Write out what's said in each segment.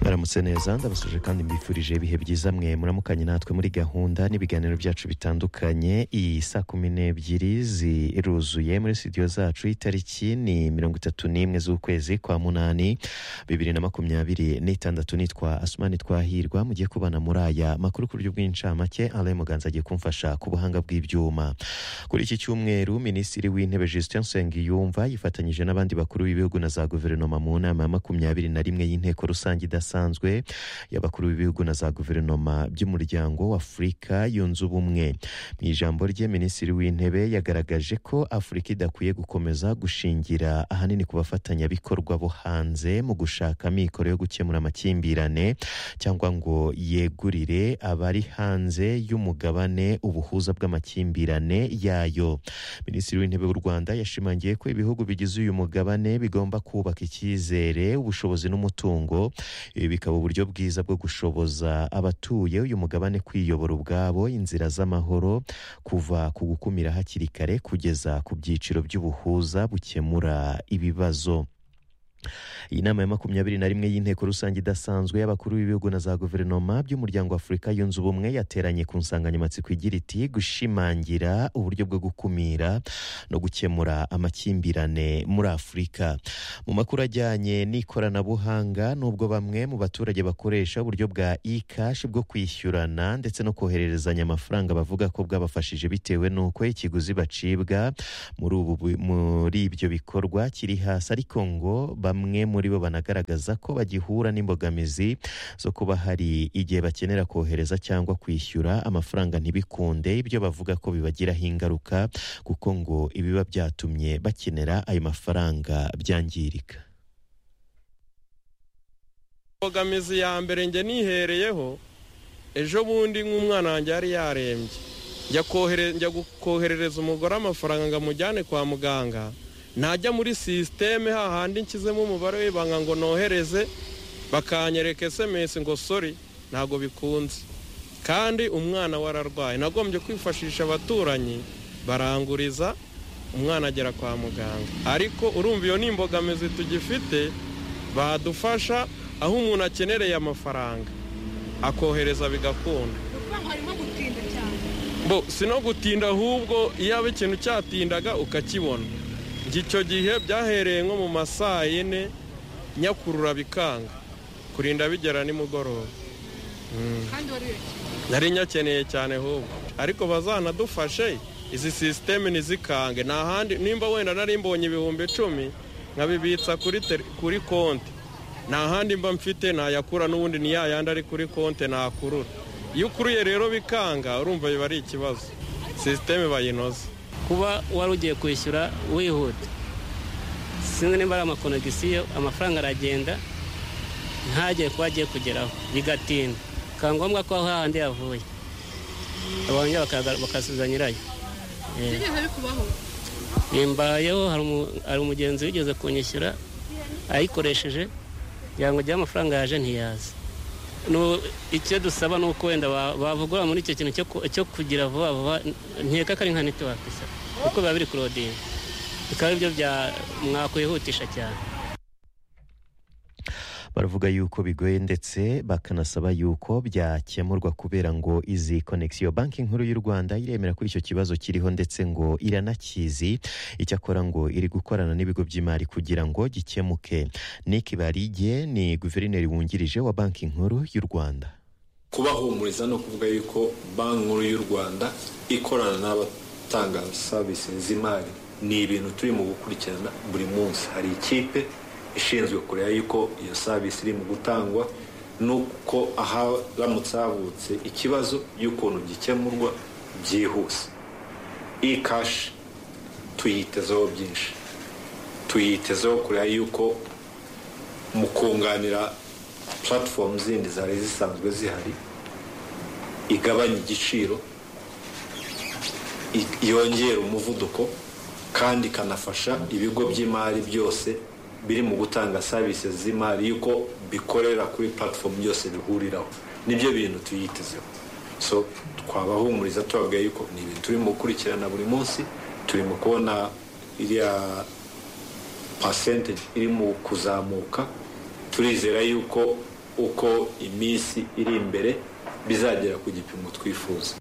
mwaramutse neza ndabasuje kandi mbifurije ibihe byiza mwe muramukanye natwe muri gahunda n'ibiganiro byacu bitandukanye iyi saa kumi n'ebyiri ziruzuye muri studio zacu itariki ni mirongo itatu n'imwe z'ukwezi kwa munani bibiri na makumyabiri n'itandatu nitwa asumani twahirwa mugiye kubana muri aya makuru ku buryo bw'incamake alain muganza agiye kumfasha ku buhanga bw'ibyuma kuri iki cyumweru minisitiri w'intebe justin nsengiyumva yifatanyije n'abandi bakuru b'ibihugu na za guverinoma mu nama ya makumyabiri na rimwe y'inteko rusange idasanzwe y'abakuru b'ibihugu na za guverinoma by'umuryango w'afurika yunze ubumwe mu ijambo rye minisitiri w'intebe yagaragaje ko afurika idakwiye gukomeza gushingira ahanini ku bafatanyabikorwa bo hanze mu gushaka amikoro yo gukemura amakimbirane cyangwa ngo yegurire abari hanze y'umugabane ubuhuza bw'amakimbirane yayo minisitiri w'intebe w'u rwanda yashimangiye ko ibihugu bigize uyu mugabane bigomba kubaka icyizere ubushobozi n'umutungo ibi bikaba uburyo bwiza bwo gushoboza abatuye uyu mugabane kwiyobora ubwabo inzira z'amahoro kuva ku gukumira hakiri kare kugeza ku byiciro by'ubuhuza bukemura ibibazo iyi nama ya makumyabiri na rimwe y'inteko rusange idasanzwe y'abakuru b'ibihugu na za guverinoma by'umuryango afurika yunze ubumwe yateranye ku nsanganyamatsiko igira iti gushimangira uburyo bwo gukumira no gukemura amakimbirane muri afurika mu makuru ajyanye n'ikoranabuhanga n'ubwo bamwe mu baturage bakoresha uburyo bwa e-cash bwo kwishyurana ndetse no kohererezanya amafaranga bavuga ko bwabafashije bitewe n'uko ikiguzi bacibwa muri ibyo bikorwa kiri hasi ariko ngo bamwe muri bo banagaragaza ko bagihura n'imbogamizi zo kuba hari igihe bakenera kohereza cyangwa kwishyura amafaranga ntibikunde ibyo bavuga ko bibagiraho ingaruka kuko ngo ibiba byatumye bakenera ayo mafaranga byangirika imbogamizi ya mbere njye nihereyeho ejo bundi nk'umwana wanjye yari yarembye njya koherereza umugore amafaranga ngo amujyane kwa muganga najya muri sisiteme hahandi nshyizemo umubare w'ibanga ngo nohereze bakanyereka esemesi ngo sori ntabwo bikunze kandi umwana wararwaye nagombye kwifashisha abaturanyi baranguriza umwana agera kwa muganga ariko urumva iyo ni imbogamizi tugifite badufasha aho umuntu akenereye amafaranga akohereza bigakunda bo si no gutinda ahubwo iyo aba ikintu cyatindaga ukakibona icyo gihe byahereye nko mu masaa yine nyakurura bikanga kurinda bigera nimugoroba nari nyakeneye cyane ahubwo ariko bazanadufashe izi sisiteme ntizikange nta handi nimba wenda nari mbonye ibihumbi icumi nkabibitsa kuri konti nta handi mba mfite nayakura n'ubundi ni yayandi ari kuri konti nakurura iyo ukuruye rero bikanga urumva biba ari ikibazo sisiteme bayinoze kuba wari ugiye kwishyura wihuta sinzi niba ari amakonegisiyo amafaranga aragenda ntagere kuba agiye kugeraho bigatinda bikaba ngombwa ko aho hahandi yavuye abanya bakasubiza nyirayo mbayeho hari umugenzi wigeze kunyishyura ayikoresheje kugira ngo ugire amafaranga yaje ntiyaze icyo dusaba ni uko wenda bavugura muri icyo kintu cyo kugira vuba vuba nkeka ko ari nka netiwake kuko biba biri kurodinga bikaba ari byo mwakwihutisha cyane baravuga yuko bigoye ndetse bakanasaba yuko byakemurwa kubera ngo izi konegisiyo banki nkuru y'u rwanda iremera kuri icyo kibazo kiriho ndetse ngo iranakizi icyakora ngo iri gukorana n'ibigo by'imari kugira ngo gikemuke niki barige ni guverineri wungirije wa banki nkuru y'u rwanda kubahumuriza no kuvuga yuko banki nkuru y'u rwanda ikorana n'abatanga serivisi z'imari ni ibintu turi mu gukurikirana buri munsi hari ikipe ishinzwe kureba yuko iyo savisi iri mu gutangwa nuko haramutse havutse ikibazo y'ukuntu gikemurwa byihuse iyi kashi tuyitezeho byinshi tuyitezeho kureba yuko mu kunganira puratifomu zindi zari zisanzwe zihari igabanya igiciro yongera umuvuduko kandi ikanafasha ibigo by'imari byose biri mu gutanga serivisi z'imari y'uko bikorera kuri puratifomu byose bihuriraho nibyo bintu tuyitezeho so twabahumuriza tubabwira yuko ni ibintu turimo gukurikirana buri munsi turimo kubona iriya pasente iri mu kuzamuka turizera yuko uko iminsi iri imbere bizagera ku gipimo twifuza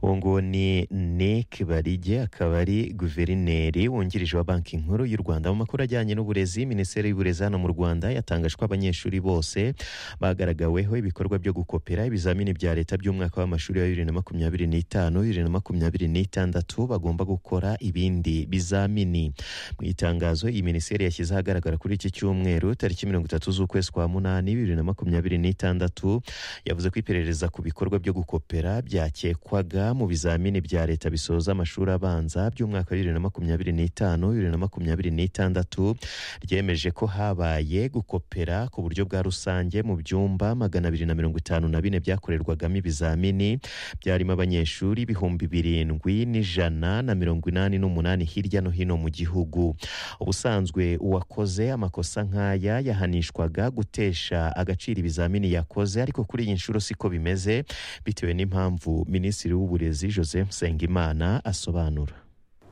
uwo nguwo ni nick barige akaba ari guverineri wungirije wa banki nkuru y'u rwanda mu makuru ajyanye n'uburezi minisiteri y'uburezi hano mu rwanda yatangaje ko abanyeshuri bose bagaragaweho ibikorwa byo gukopera ibizamini bya leta by'umwaka w'amashuri wa bibiri na makumyabiri n'itanu bibiri na makumyabiri n'itandatu bagomba gukora ibindi bizamini mu itangazo iyi minisiteri yashyize ahagaragara kuri iki cyumweru tariki mirongo itatu z'ukwezi kwa munani bibiri na makumyabiri n'itandatu yavuze ko iperereza ku bikorwa byo gukopera byakekwaga mu bizamini bya leta bisoza amashuri abanza by'umwaka wa bibiri na makumyabiri n'itanu bibiri na makumyabiri n'itandatu ryemeje ko habaye gukopera ku buryo bwa rusange mu byumba magana abiri na mirongo itanu na bine byakorerwagamo ibizamini byarimo abanyeshuri ibihumbi birindwi n'ijana na mirongo inani n'umunani hirya no hino mu gihugu ubusanzwe uwakoze amakosa nk'aya yahanishwaga gutesha agaciro ibizamini yakoze ariko kuri iyi nshuro siko bimeze bitewe n'impamvu minisitiri w'ubu w'uburezi joseph nsengimana asobanura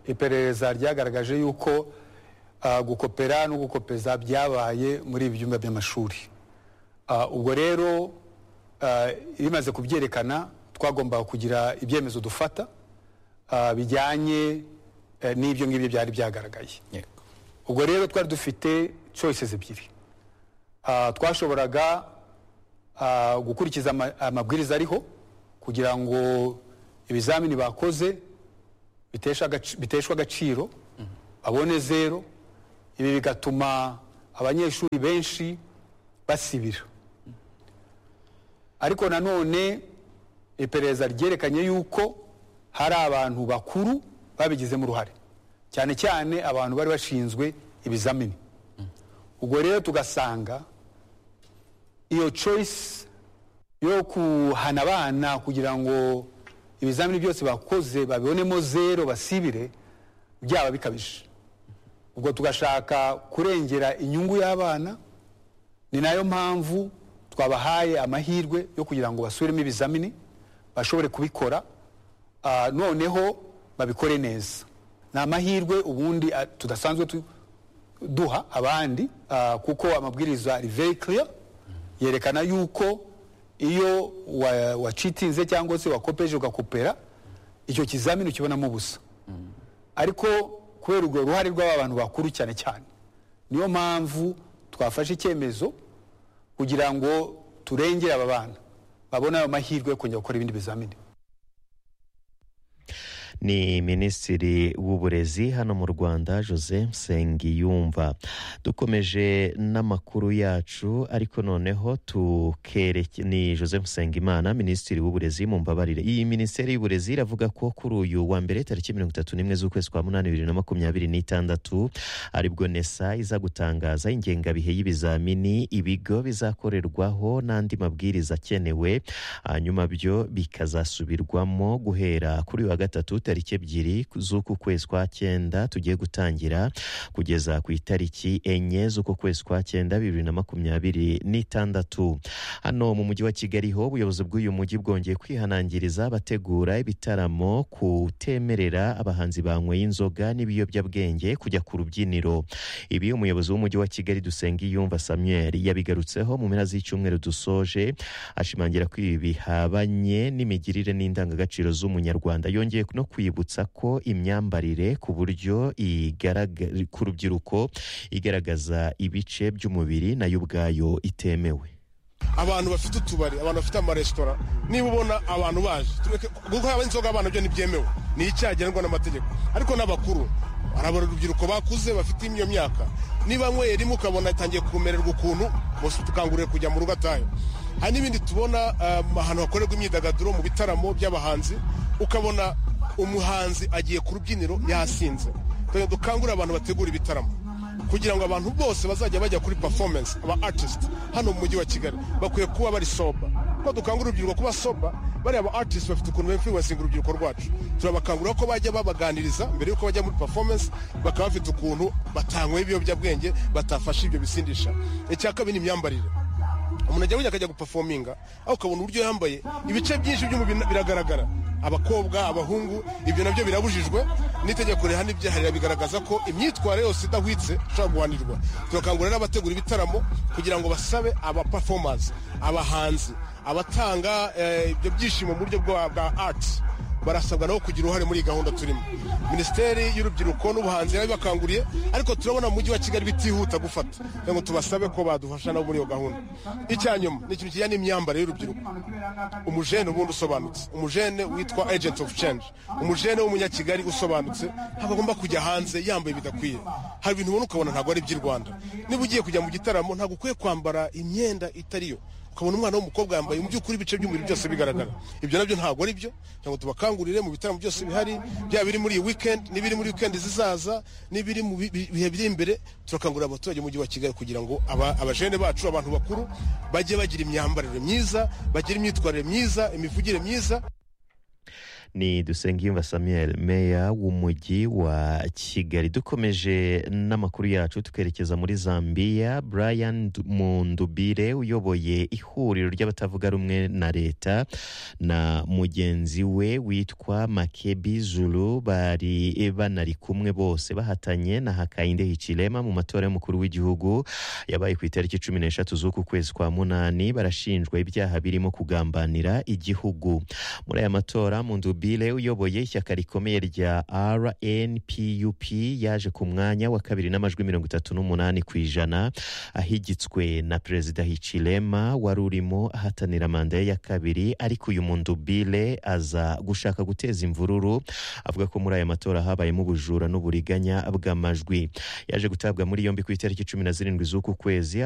iperereza ryagaragaje yuko gukopera no gukopeza byabaye muri ibi byumba by'amashuri ubwo rero bimaze kubyerekana twagombaga kugira ibyemezo dufata bijyanye n'ibyo ngibyo byari byagaragaye ubwo rero twari dufite choices ebyiri twashoboraga gukurikiza amabwiriza ariho kugira ngo ibizamini bakoze biteshwa agaciro babone zero ibi bigatuma abanyeshuri benshi basibira ariko nanone iperereza ryerekanye yuko hari abantu bakuru babigizemo uruhare cyane cyane abantu bari bashinzwe ibizamini ubwo rero tugasanga iyo choice yo kuhana abana kugira ngo ibizamini byose bakoze babibonemo zero basibire byaba bikabije ubwo tugashaka kurengera inyungu y'abana ni nayo mpamvu twabahaye amahirwe yo kugira ngo basubiremo ibizamini bashobore kubikora noneho babikore neza ni amahirwe ubundi tudasanzwe duha abandi kuko amabwiriza ari very clear yerekana yuko iyo wacitinze cyangwa se wakopeje ugakopera icyo kizamini ukibonamo ubusa ariko kubera urwo ruhare rw'aba bantu bakuru cyane cyane niyo mpamvu twafashe icyemezo kugira ngo turengere aba bana babone ayo mahirwe yo kongera gukora ibindi bizamini ni minisitiri w'uburezi hano mu rwanda jose nsengiyumva dukomeje n'amakuru yacu ariko noneho tukereke ni jose nsengimana minisitiri w'uburezi mu mbabarire iyi minisiteri y'uburezi iravuga ko kuri uyu wa mbere tariki mirongo itatu n'imwe z'ukwezi kwa munani bibiri na makumyabiri n'itandatu aribwo nesa iza gutangaza ingengabihe y'ibizamini ibigo bizakorerwaho n'andi mabwiriza akenewe hanyuma byo bikazasubirwamo guhera kuri wa gatatu tariki ebyiri z'uku kwezi kwa cyenda tugiye gutangira kugeza ku itariki enye z'uku kwezi kwa cyenda bibiri na makumyabiri n'itandatu hano mu mujyi wa kigali ho ubuyobozi bw'uyu mujyi bwongeye kwihanangiriza bategura ibitaramo kutemerera abahanzi banyweye inzoga n'ibiyobyabwenge kujya ku rubyiniro ibi umuyobozi w'umujyi wa kigali dusengiyumva samuel yabigarutseho mu mpera z'icyumweru dusoje ashimangira ko ibi bihabanye n'imigirire n'indangagaciro z'umunyarwanda yongeye no kwibutsa ko imyambarire ku buryo ku rubyiruko igaragaza ibice by'umubiri nayo ubwayo itemewe abantu bafite utubari abantu bafite amaresitora niba ubona abantu baje kuko haba inzoga abana byo ntibyemewe ni icyaha ngenwa n'amategeko ariko n'abakuru harabura urubyiruko bakuze bafite iyo myaka niba nyweye rimwe ukabona atangiye kumererwa ukuntu tukangurira kujya mu rugo atayo hari n'ibindi tubona ahantu hakorerwa imyidagaduro mu bitaramo by'abahanzi ukabona umuhanzi agiye ku rubyiniro yasinze dukangurira abantu bategura ibitaramo kugira ngo abantu bose bazajya bajya kuri performance aba artist hano mu mujyi wa kigali bakwiye kuba bari soba kuko dukangurira urubyiruko kuba soba bariya ba artist bafite ukuntu bemfluensinga urubyiruko rwacu turabakangurira ko bajya babaganiriza mbere y'uko bajya muri performance bakaba bafite ukuntu batanyweye ibiyobyabwenge batafashe ibyo bisindisha icya kabiri ni imyambarire umuntu ajya akajya gupafominga aho ukabona uburyo yambaye ibice byinshi by'umubiri biragaragara abakobwa abahungu ibyo nabyo birabujijwe n'itegeko rihana ibyaha bigaragaza ko imyitwarire yose idahwitse ishobora guhanirwa turakangurira n'abategura ibitaramo kugira ngo basabe aba performance abahanzi abatanga eh, ibyo byishimo mu buryo bwa bwa art barasabwa nabo kugira uruhare muri iyi gahunda turimo minisiteri y'urubyiruko n'ubuhanzi yabibakanguriye ariko turabona mu mujyi wa kigali bitihuta gufata kugira ngo tubasabe ko badufasha nabo muri iyo gahunda icya nyuma ni ikintu kijyanye n'imyambarire y'urubyiruko umujene ubundi usobanutse umujene witwa agent of change umujene w'umunyakigali usobanutse ntabwo agomba kujya hanze yambaye bidakwiye hari ibintu ubona ukabona ntabwo ari iby'i rwanda niba ugiye kujya mu gitaramo ntabwo ukwiye kwambara imyenda itari yo ukabona umwana w'umukobwa yambaye mu by'ukuri ibice by'umubiri byose bigaragara ibyo nabyo ntabwo ari byo kugira ngo tubakangurire mu bitaramo byose bihari byaba biri muri iyi weekend n'ibiri muri weekend zizaza n'ibiri mu bi- bi- bihe biri imbere turakangurira abaturage b'umujyi wa kigali kugira ngo aba- abajene bacu abantu bakuru bajye bagira imyambarire myiza bagire imyitwarire myiza imivugire myiza ni dusengiyumva samuel meya w'umujyi wa kigali dukomeje n'amakuru yacu tukerekeza muri zambia brian Du- mundubire uyoboye ihuriro ry'abatavuga rumwe na leta na mugenzi we witwa makebi zulu bari banari kumwe bose bahatanye na hakayinde hichilema mu matora y'umukuru w'igihugu yabaye ku itariki cumi n'eshatu z'uku kwezi kwa munani barashinjwa ibyaha birimo kugambanira igihugu muri aya matora mundubile uyoboye ishyaka rikomeye rya rnpup yaje ku mwanya wa kabiri n'amajwi mirongo itatu n'umunani ku ijana ahigitswe na perezida hichilema wari urimo ahatanira manda ye ya kabiri ariko uyu mundubile aza gushaka guteza imvururu avuga ko muri aya matora habayemo ubujura n'uburiganya bw'amajwi yaje gutabwa muri yombi ku itariki cumi na zirindwi z'uku kwezi